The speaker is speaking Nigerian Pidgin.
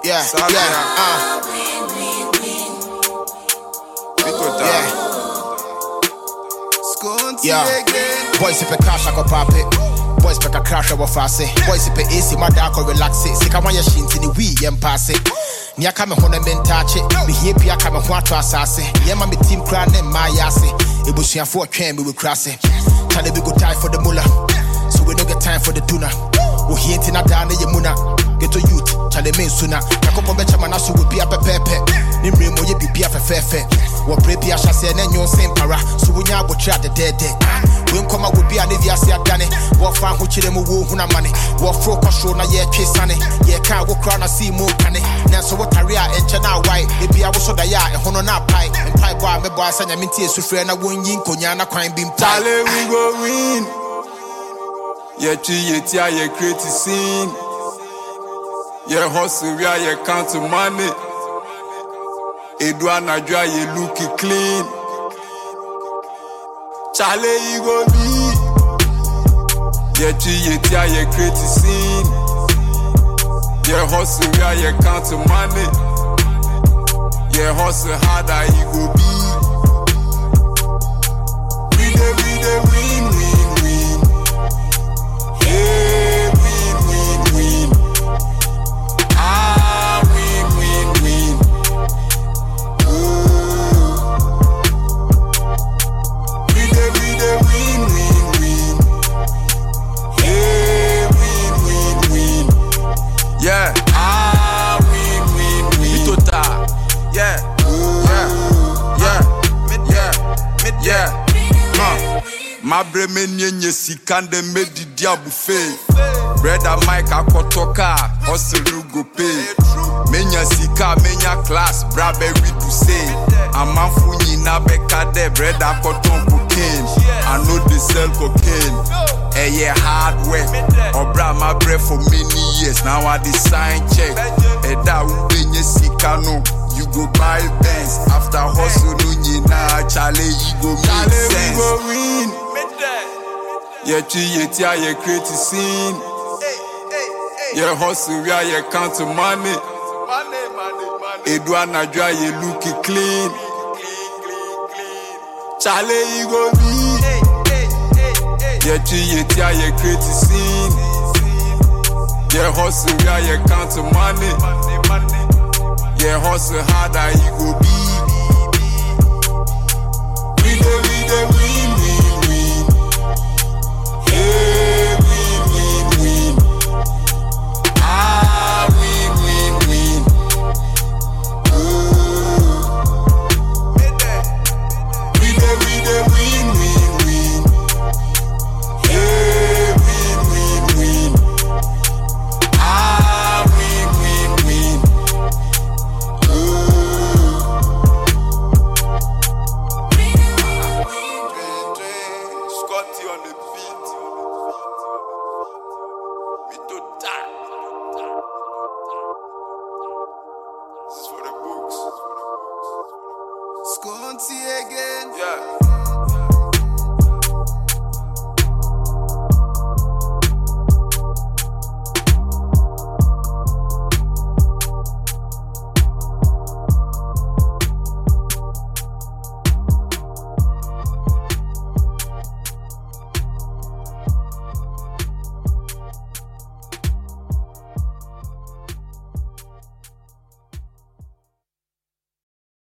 yeah, Sabe, yeah, uh, Biko yeah. Skunti Yeah. again. Boys if a cash I go pop it. Boys pick a crash over fast it. Boys if a AC my dark or relax it. Sika wanya shin to the wee and pass it. Nia kame hona men touch it. Me here pia kame ho ato asase. Yeah ma me team cry ne my yase. Ebusuafo twɛn me we cross it. Tell we go tie for the mullah. So we no get time for the tuna. We here nti na da na ye muna. Get to youth, chale me sooner. Yakoko be chama na so we be a pepepe. Ni mre mo ye bibi a fefefe. Wo bre bi a hyase na nyon sem para. So we nya abotwa de de de. We nkɔma wo bi a ne wiase adane. Wɔfa ho kyerɛ mu wo huna mane. Wɔforo kɔsoro na yɛtwe sane. Yɛka wo kora na sii mu kane. Nanso wotare a ɛnkyɛ na awae. Ebi a woso daeɛ a ɛho no na apae. Mpaebɔ a mebɔ a sɛ nyame ntie sufrɛ na wonyi nkonyaa na kwan bi mpae. Charlie, we go win. Yɛtwi yɛti a yɛ create scene. Yɛ hustle wi a yɛ count money. Edu anadwo a yɛ look clean. Charlie, you go be. Yɛtwi yɛti a yɛ create scene. Yɛ hustle wi a yɛ count money. Yɛ hustle hard a you go be. We dey we dey win win win. Hey, win win win. Ah, win win win. Ooh. We dey we dey win win win. Hey, win win win. Yeah. Ah, win win win. Bitota. Yeah. Yeah. Yeah. Yeah. Yeah. Huh. mabrɛ mɛnienye sika ndɛ mɛdidi abufe brɛda mike akɔtɔ kaa ɔsere go pay menya sika menya class bra bɛwidu se amanfo nyina bɛka dɛ brɛda akɔtɔn cocaine i no dey sell cocaine ɛyɛ hard work ɔbra mabrɛ for many years now i dey sign check ɛda a wobɛnya sika no you go buy Benz after hustle no nyinaa chale you go make sense. we go win. Yɛtwi yɛti a yɛ create scene. Yɛ hustle wi a yɛ count money. Edu anadwo a yɛ look clean. Chale you go be. Yɛtwi yɛti a yɛ create scene. Yɛ hustle wi a yɛ count money. Yɛ hustle hard a you go be. We dey we dey win win win. Hey, win win win. Ah, win win win. Ooh. We dey we dey win win win. Hey, win win win. Ah, win win win. Scotty on the beat.